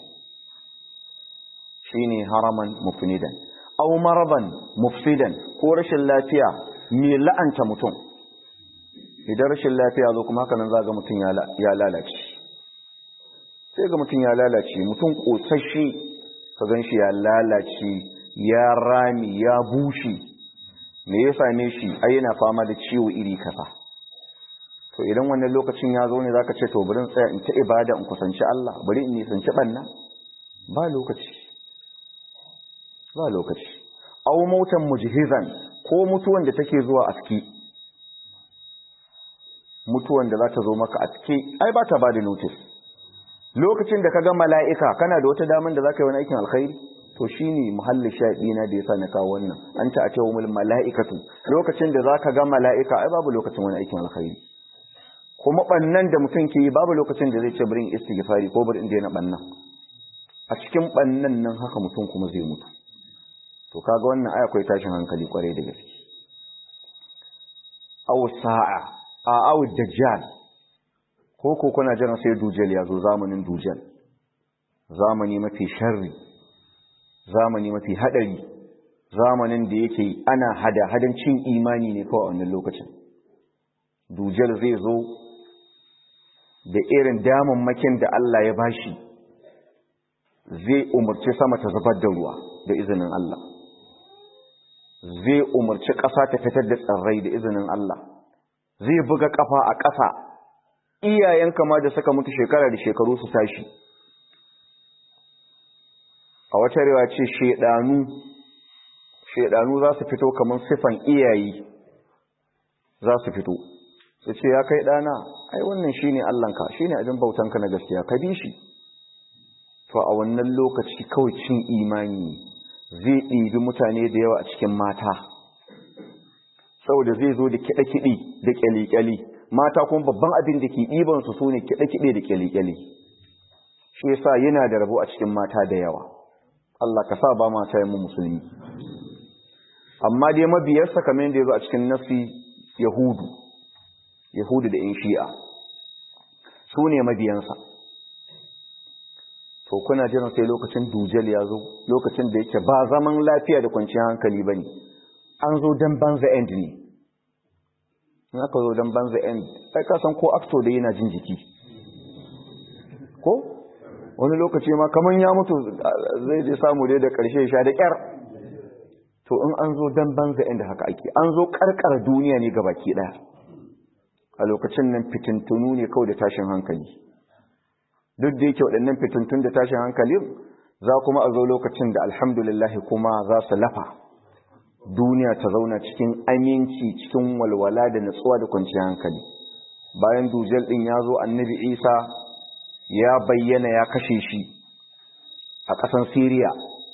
Speaker 1: shi ne haraman mufnidan au maraban mufsidan ko rashin lafiya mai la'anta mutum idan rashin lafiya zo kuma hakanan za ga mutum ya lalace sai ga mutum ya lalace mutum ƙosashe ka gan shi ya lalace ya rami ya bushe me ya same shi ai yana fama da ciwo iri kaza to idan wannan lokacin ya zo ne zaka ce to bari in tsaya in ta ibada in kusanci Allah bari in nisanci banna ba lokaci ba lokaci aw mautan mujhizan ko mutuwan da take zuwa aski mutuwan da za ta zo maka aski ai ba ta ba da notice lokacin da ka ga mala'ika kana da wata daman da za ka yi wani aikin alkhairi to shi ne muhallin shaɗina da ya sa na kawo wannan an ta a ce wa mala'ikatu lokacin da za ka ga mala'ika ai babu lokacin wani aikin alkhairi kuma ɓannan da mutum ke yi babu lokacin da zai ce birin istighfari ko birin daina ɓannan a cikin ɓannan nan haka mutum kuma zai mutu to kaga wannan ai akwai tashin hankali kwarai da gaske aw sa'a a aw dajjal ko ko kuna jiran sai dujal ya zo zamanin dujal zamani mafi sharri zamani mafi hadari zamanin da yake ana hada hadan cin imani ne kawai a wannan lokacin dujal zai zo da irin damammakin da Allah ya bashi zai umarci sama ta zubar da ruwa da izinin Allah zai umarci ƙasa ta fitar da tsirrai da izinin Allah zai buga ƙafa a ƙasa iyayen kama da suka mutu shekara da shekaru su tashi a wata rewa ce shedanu shedanu za su fito kamar sifan iyayi za su fito su ce ya kai ɗana ai wannan shine Allahnka shine abin bautanka na gaskiya ka bi shi to a wannan lokaci kawai cin imani zai ɗibi mutane da yawa a cikin mata saboda zai zo da kiɗe-kiɗe da ƙyali-ƙyali mata kuma babban abin da ke ɗibansu su ne kiɗe-kiɗe da ƙyali-ƙyali shi yasa yana da rabo a cikin mata da yawa Allah ka sa ba mata yin musulmi amma dai mabiyarsa kamar yadda ya zo a cikin nasi yahudu yahudu da in shi'a su ne mabiyansa to kuna jiran sai lokacin dujal ya zo lokacin da yake ba zaman lafiya da kwanciyar hankali ba ne an zo don banza end ne in aka zo don banza end ai ka san ko acto da yana jin jiki ko wani lokaci ma kamar ya mutu zai je samu dai da ƙarshe sha da ƙyar to in an zo don banza end haka ake an zo ƙarƙar duniya ne ga baki ɗaya a lokacin nan fitintunu ne kawai da tashin hankali duk da yake waɗannan fitintun da tashin hankali za kuma a zo lokacin da alhamdulillah kuma za su lafa duniya ta zauna cikin aminci cikin walwala da natsuwa da kwanciyar hankali bayan dujal ɗin ya zo annabi isa ya bayyana ya kashe shi a ƙasan siriya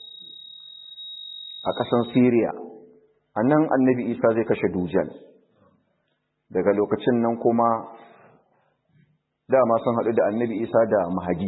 Speaker 1: a ƙasan siriya a nan annabi isa zai kashe dujal daga lokacin nan kuma dama sun haɗu da annabi isa da mahadi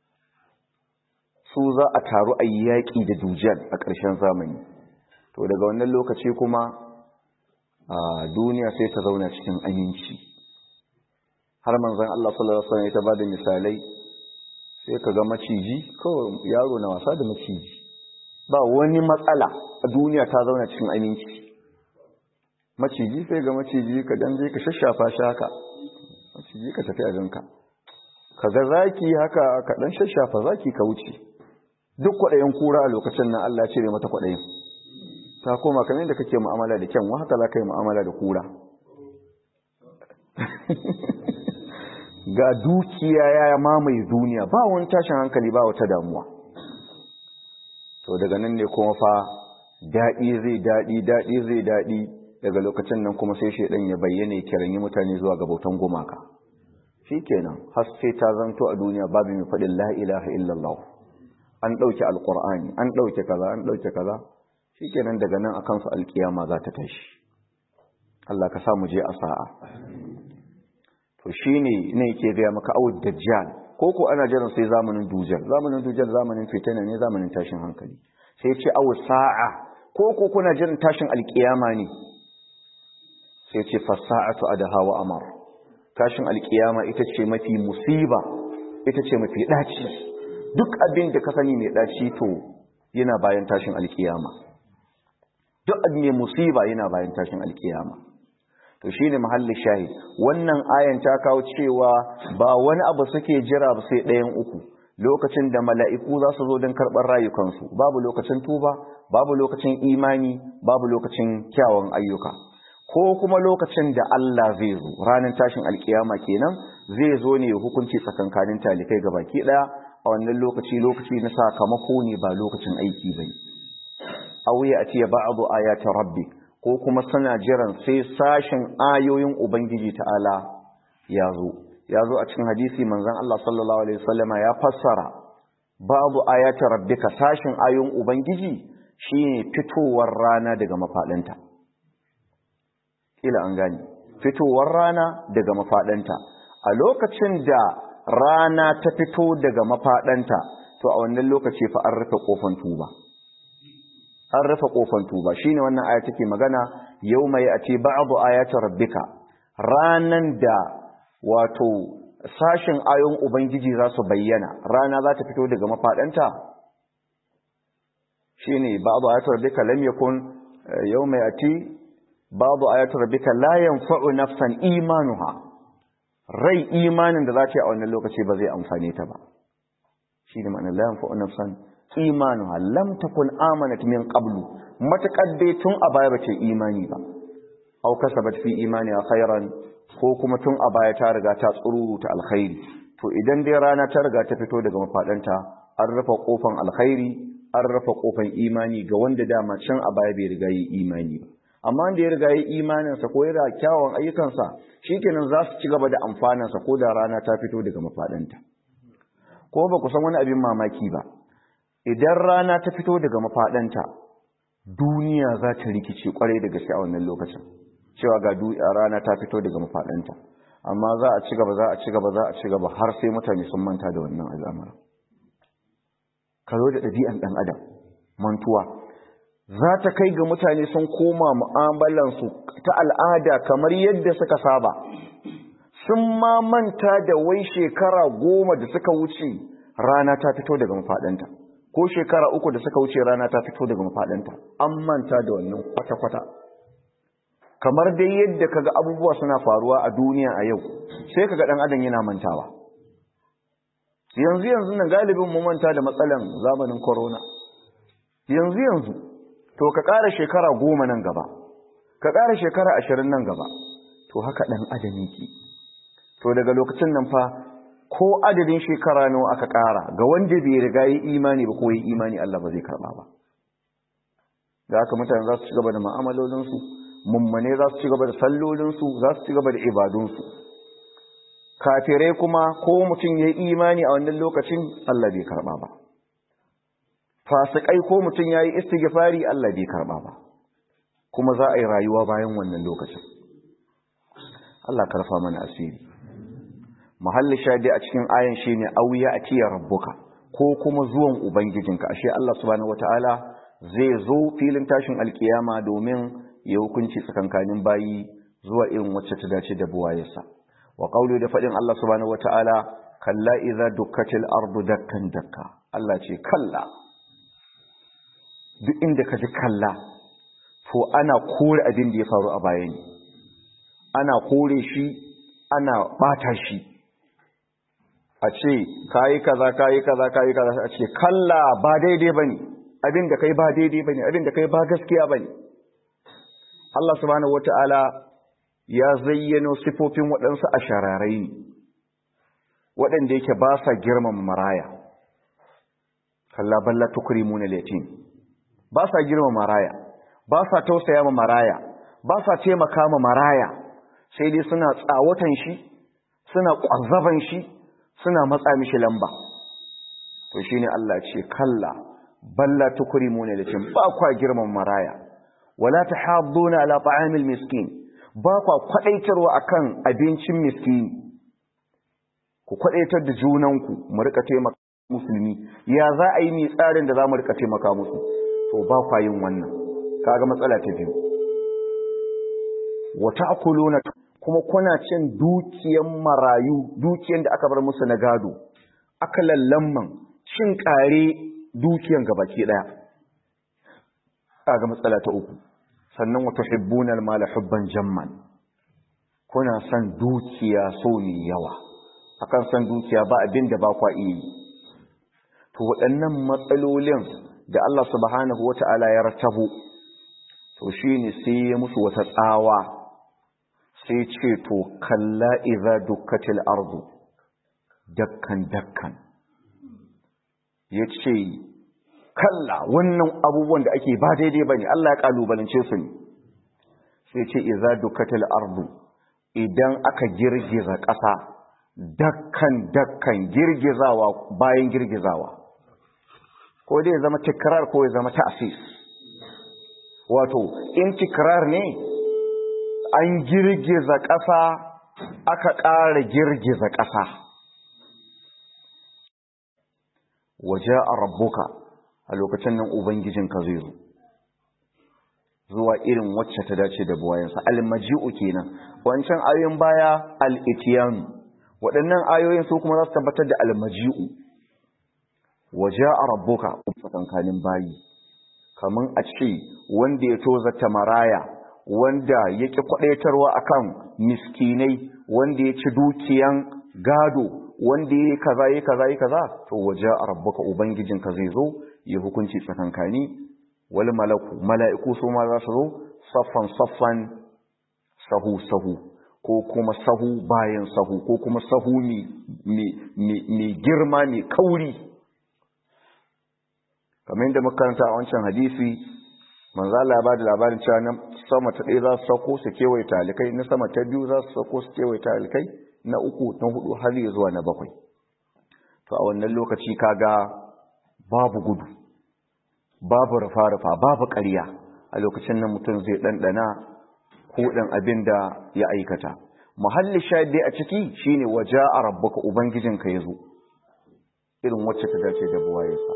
Speaker 1: su za a taru a yaƙi da dujal a ƙarshen zamani to daga wannan lokaci kuma a duniya sai ta zauna cikin aminci har manzan Allah sallallahu alaihi wasallam ya ta bada misalai sai ka ga maciji kawai yaro na wasa da maciji ba wani matsala a duniya ta zauna cikin aminci maciji sai ga maciji ka dan je ka shashafa shi haka maciji ka tafi abinka ka ga zaki haka ka dan shashafa zaki ka wuce duk kwaɗayin kura a lokacin nan Allah ya cire mata kwaɗayin ta koma kamar yadda kake mu'amala da kyanwa haka za ka yi mu'amala da kura ga dukiya ya mamaye duniya ba wani tashin hankali ba wata damuwa to daga nan ne kuma fa daɗi zai daɗi daɗi zai daɗi daga lokacin nan kuma sai shaidan ya bayyana ya kiranyi mutane zuwa ga bautan gumaka shikenan har sai ta zanto a duniya babu mai faɗin la ilaha illallah an ɗauke alƙur'ani an ɗauke kaza an ɗauke kaza shikenan daga nan akan su alkiyama za ta tashi Allah ka sa mu je a sa'a to shine ne yake gaya maka awud dajjal ko ko ana jiran sai zamanin dujal zamanin dujal zamanin fitina ne zamanin tashin hankali sai ce awu sa'a ko ko kuna jiran tashin alkiyama ne sai ce fasa'atu adaha wa amar tashin alkiyama ita ce mafi musiba ita ce mafi daci duk abin da ka sani mai daci to yana bayan tashin alkiyama duk abu mai musiba yana bayan tashin alkiyama to shine mahallin shahid wannan ayan ta kawo cewa ba wani abu suke jira ba sai ɗayan uku lokacin da mala'iku za su zo don karɓar rayukansu babu lokacin tuba babu lokacin imani babu lokacin kyawun ayyuka ko kuma lokacin da Allah zai zo ranar tashin alkiyama kenan zai zo ne hukunci tsakankanin talikai ga baki ɗaya a wannan lokaci lokaci na sakamako ne ba lokacin aiki bane auya a ce ba'adu ayati rabbi ko kuma suna jiran sai sashin ayoyin ubangiji ta'ala ya zo ya zo a cikin hadisi manzon Allah sallallahu alaihi wasallama ya fassara ba'adu ayati rabbika sashin ayoyin ubangiji shine fitowar rana daga mafadanta ila an gani fitowar rana daga mafadanta a lokacin da rana ta fito daga mafadanta to a wannan lokaci fa an rufe kofan tuba an rufe kofan tuba shine wannan aya take magana yauma yati ba'du ayati rabbika ranan da wato sashin ayoyin ubangiji za su bayyana rana za ta fito daga mafadanta shine ba'du ayati rabbika lam yakun yauma yati ba'du ayati rabbika la yanfa'u nafsan imanuha rai imanin da za ta yi a wannan lokaci ba zai amfane ta ba shine ma'ana la yanfa'u nafsan imanuha lam takun amanat min qablu matakar dai tun a baya bace imani ba aw kasabat fi imaniha khairan ko kuma tun a baya ta riga ta tsururuta alkhairi to idan dai rana ta riga ta fito daga mafadanta an rufe kofan alkhairi an rufe kofan imani ga wanda dama can a baya bai riga yi imani ba amma wanda ya riga yi imaninsa ko ya kyawun ayyukansa shikenan za su ci gaba da amfanansa ko da rana ta fito daga mafadanta ko ba ku san wani abin mamaki ba idan rana ta fito daga mafaɗanta duniya za ta rikice kwarai da gaske a wannan lokacin cewa ga rana ta fito daga mafaɗanta amma za a ci gaba za a ci gaba za a ci gaba har sai mutane sun manta da wannan al'amura ka zo da ɗabi'an ɗan adam mantuwa za ta kai ga mutane sun koma mu'amalansu ta al'ada kamar yadda suka saba sun ma manta da wai shekara goma da suka wuce rana ta fito daga mafaɗanta ko shekara uku da suka wuce rana ta fito daga mafaɗanta an manta da wannan kwata-kwata kamar dai yadda kaga abubuwa suna faruwa a duniya a yau sai kaga ɗan adam yana mantawa yanzu yanzu nan galibin mu manta da matsalan zamanin corona yanzu yanzu to ka ƙara shekara goma nan gaba ka ƙara shekara ashirin nan gaba to haka ɗan adam yake to daga lokacin nan fa ko adadin shekara nawa aka ƙara ga wanda bai riga yi imani ba ko yi imani Allah ba zai karɓa ba da haka mutane za su ci gaba da ma'amalolinsu mummane za su ci gaba da sallolinsu za su ci gaba da ibadunsu kafirai kuma ko mutum ya yi imani a wannan lokacin Allah bai karɓa ba fasikai ko mutum ya yi istighfari Allah bai karɓa ba kuma za a yi rayuwa bayan wannan lokacin Allah karfa mana asiri mahalli shadi a cikin ayan shine auya atiya rabbuka ko kuma zuwan ubangijinka ashe Allah subhanahu wataala zai zo filin tashin alkiyama domin ya hukunci tsakankanin bayi zuwa irin wacce ta dace da buwayarsa wa qawli da fadin Allah subhanahu wataala kalla idza dukkatil ardu dakkan dakka Allah ce kalla duk inda ka ji kalla to ana kore abin da ya faru a baya ne ana kore shi ana bata shi a ce kayi kaza kayi kaza kayi kaza a ce kalla ba daidai bane abin da kai ba daidai bane abin da kai ba gaskiya bane Allah subhanahu wataala ya zayyano sifofin waɗansu ashararai ne waɗanda yake ba sa girmama maraya kalla balla tukrimuna al-yatim ba sa girmama maraya ba sa tausaya ma maraya ba sa taimaka ma maraya sai dai suna tsawatan shi suna ƙwazaban shi suna matsa mishi lamba to shine Allah ce kalla balla tukrimuna lakin ba kwa girman maraya wala tahadduna ala ta'amil miskin ba kwa kwadaitarwa akan abincin miskini ku kwadaitar da junanku mu rika taimaka musulmi ya za a yi ni tsarin da za mu rika taimaka musu to ba kwa yin wannan kaga matsala ta biyu wa ta'kuluna kuma kuna cin dukiyan marayu dukiyan da aka bar musu na gado aka lallamman cin kare dukiyan gabaki daya kaga matsala ta uku sannan wa tuhibbuna al-mala hubban jamman kuna son dukiya so ne yawa akan son dukiya ba abin da ba kwa iya to waɗannan matsalolin da Allah subhanahu wata'ala ya ratabu to shine sai ya musu wata tsawa sai ce to kalla idza dukkatil ardu dakkan dakkan yace kalla wannan abubuwan da ake ba daidai bane Allah ya kalubalance su ne sai ce idza dukkatil ardu idan aka girgiza ƙasa dakkan dakkan girgizawa bayan girgizawa ko dai ya zama tikrar ko ya zama ta'sis wato in tikrar ne an girgiza ƙasa aka ƙara girgiza ƙasa waje a rabbuka a lokacin nan ubangijinka zai zo zuwa irin wacce ta dace da buwayensa almaji'u kenan wancan ayoyin baya al'itiyanu waɗannan ayoyin su kuma za su tabbatar da almaji'u waje a rabbuka tsakankanin bayi kamar a ce wanda ya tozata maraya wanda ya ƙi kwaɗaitarwa akan miskinai wanda ya ci dukiyan gado wanda ya yi kaza ya kaza ya kaza to waje a rabbuka ubangijinka zai zo ya hukunci tsakankani wal malaku mala'iku su ma za su zo saffan saffan sahu sahu ko kuma sahu bayan sahu ko kuma sahu mai girma mai kauri kamar yadda makaranta a wancan hadisi manzala ya ba da labarin cewa na sama ta ɗaya za su sauko su kewaye talikai na sama ta biyu za su sauko su kewaye talikai na uku na hudu har ya zuwa na bakwai to a wannan lokaci kaga babu gudu babu rufa-rufa babu ƙarya a lokacin nan mutum zai ɗanɗana kuɗin abin da ya aikata muhalli shaɗe a ciki shine waje a rabbuka ubangijinka ya zo irin wacce ta dace da buwayensa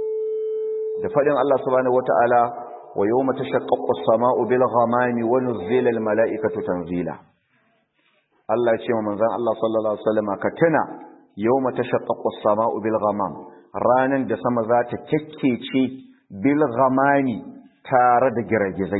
Speaker 1: da faɗin Allah subhanahu wata'ala wa yawma tashaqqaqu as-sama'u bil ghamami wa nuzila al mala'ikatu tanzila Allah ya ce wa manzon Allah sallallahu alaihi wasallam ka tuna yawma tashaqqaqu as-sama'u bil ghamam ranan da sama za ta kekkece bil ghamami tare da giragizai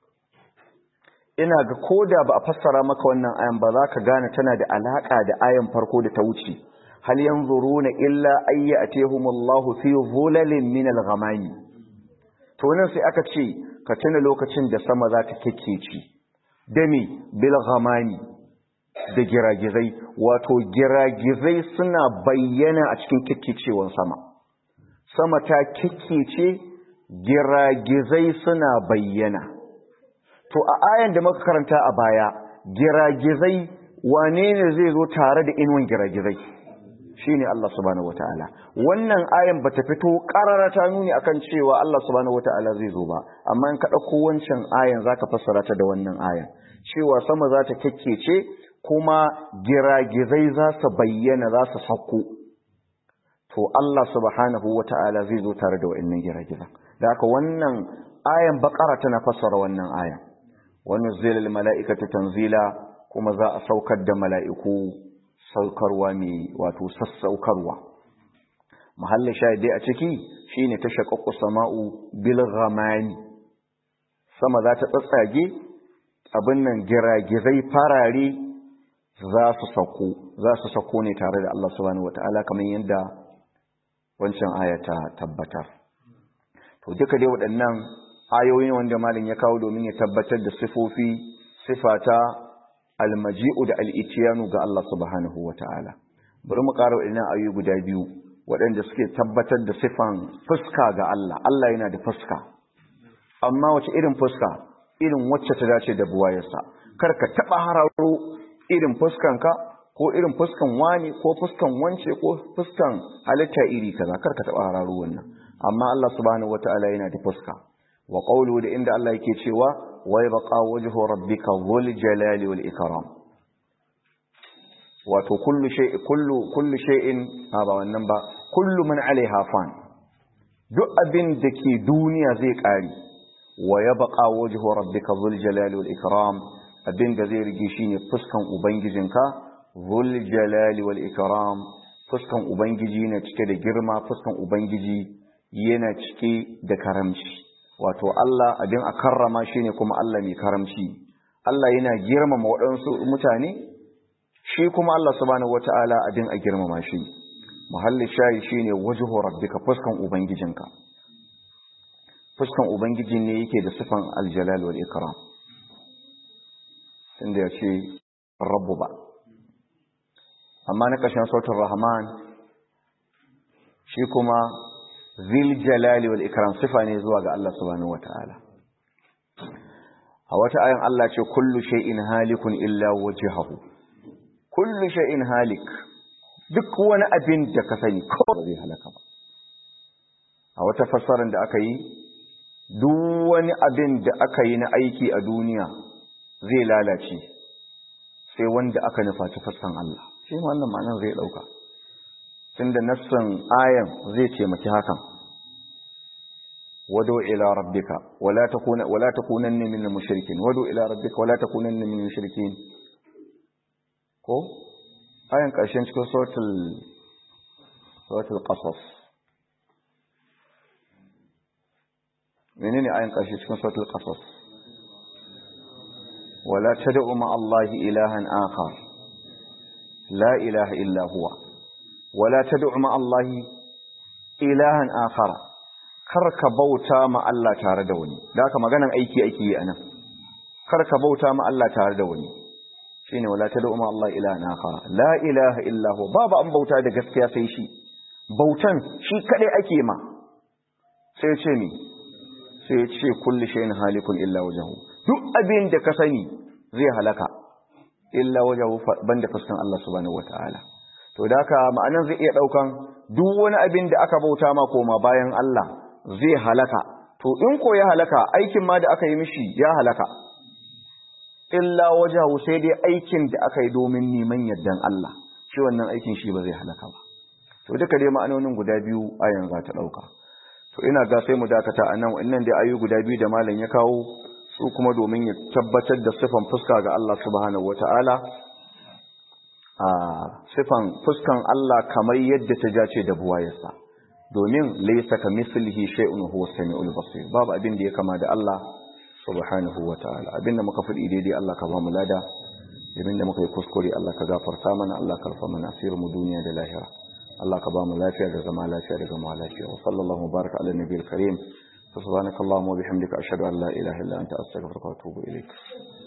Speaker 1: ina ga koda ba a fassara maka wannan ayan ba za ka gane tana da alaka da ayan farko da ta wuce hal yanzuruna illa ayya atihumullahu fi dhulalin min al-ghamami to nan sai aka ce ka tuna lokacin da sama za ta kekkece dami bil ghamami da giragizai wato giragizai suna bayyana a cikin kekkecewan sama sama ta kekkece giragizai suna bayyana to a ayan da muka karanta a baya giragizai wane ne zai zo tare da inuwan giragizai shine Allah subhanahu wataala wannan ayan bata fito karara ta nuni akan cewa Allah subhanahu wataala zai zo ba amma in ka dauko wancan ayan zaka fassara ta da wannan ayan cewa sama za ta kekkece kuma giragizai za su bayyana za su sauko to Allah subhanahu wataala zai zo tare da wa'annan giragizan da haka wannan ayan bakara tana fassara wannan ayan wannan zilal mala'ikatu tanzila kuma za a saukar da mala'iku saukarwa ne wato sassaukarwa mahallin shahidai a ciki shine ta shaqqaqu sama'u bil ghamani sama za ta tsatsage abin nan giragizai farare za su sako za su sako ne tare da Allah subhanahu wataala kamar yadda wancan aya ta tabbatar to duka dai waɗannan ayoyi wanda malam ya kawo domin ya tabbatar da sifofi sifata almaji'u da al'itiyanu ga Allah subhanahu wa ta'ala. Bari mu ƙara waɗannan ayoyi guda biyu waɗanda suke tabbatar da sifan fuska ga Allah. Allah yana da fuska. Amma wace irin fuska? Irin wacce ta dace da buwayarsa. Kar ka taɓa hararo irin fuskanka ko irin fuskan wani ko fuskan wance ko fuskan halitta iri kaza kar ka taɓa hararo wannan. Amma Allah subhanahu wa ta'ala yana da fuska. Wa qawlu da inda Allah yake cewa ويبقى وجه ربك ذو الجلال والإكرام wato kullu shay kullu kullu shay'in ba wannan ba kullu man alaiha fan duk abin da ke duniya zai kare wa yabqa wajhu rabbika dhul jalali wal ikram abin da zai rige shine fuskan ubangijinka dhul jalali wal ikram fuskan ubangiji ne cike da girma fuskan ubangiji yana cike da karamci wato Allah abin a karrama shi ne kuma Allah mai karamci Allah yana girmama waɗansu mutane shi kuma Allah subhanahu wata'ala abin a girmama shi muhalli shayi shine wajhu rabbika fuskan ubangijinka fuskan ubangiji ne yake da sifan aljalal wal ikram inda ya ce rabbu ba amma na ƙashin sautin rahman shi kuma zil jalali wal ikram sifa ne zuwa ga Allah subhanahu wata'ala a wata ayan Allah ce kullu shay'in halikun illa wajhahu kullu shay'in halik duk wani abin da ka sani ko ba zai halaka ba a wata fassarar da aka yi duk wani abin da aka yi na aiki a duniya zai lalace sai wanda aka nufa ta fassan Allah shi ma wannan ma'anar zai dauka tunda nassan ayan zai taimaki hakan wado ila rabbika wala takuna wala takunanna min al-mushrikin wado ila rabbika wala takunanna min al-mushrikin ko ayan karshen cikin suratul suratul qasas menene ayan karshe cikin suratul qasas wala tad'u ma Allah ilahan akhar la ilaha illa huwa wala tad'u ma Allah ilahan akhar kar ka bauta ma Allah tare da wani da haka maganan aiki ake yi anan kar ka bauta ma Allah tare da wani shine wala tad'u ma Allah ilahan akhar la ilaha illa huwa babu an bauta da gaskiya sai shi bautan shi kadai ake ma sai ce ni sai ce kulli shay'in halikun illa wajhu duk abin da ka sani zai halaka illa wajhu banda fuskan Allah subhanahu wataala to da haka ma'anan zai iya daukan duk wani abin da aka bauta ma koma bayan Allah zai halaka to in ko ya halaka aikin ma da aka yi mishi ya halaka illa wajahu sai dai aikin da aka yi domin neman yardan Allah shi wannan aikin shi ba zai halaka ba to duka dai ma'anonin guda biyu ayan za ta dauka to ina ga sai mu dakata anan wannan dai ayu guda biyu da malam ya kawo su kuma domin ya tabbatar da sifan fuska ga Allah subhanahu wataala a sifan fuskan Allah kamar yadda ta jace da buwayarsa domin laysa kamislihi shay'un huwa samiul basir babu abin da ya kama da Allah subhanahu wataala abinda muka fadi daidai Allah ka ba mu lada abinda muka yi kuskure Allah ka gafarta mana Allah ka rufa mana asirin mu duniya da lahira Allah ka ba mu lafiya da zama lafiya da gama lafiya wa sallallahu baraka ala nabiyil karim subhanakallahumma wa bihamdika ashhadu an la ilaha illa anta astaghfiruka wa atubu ilaik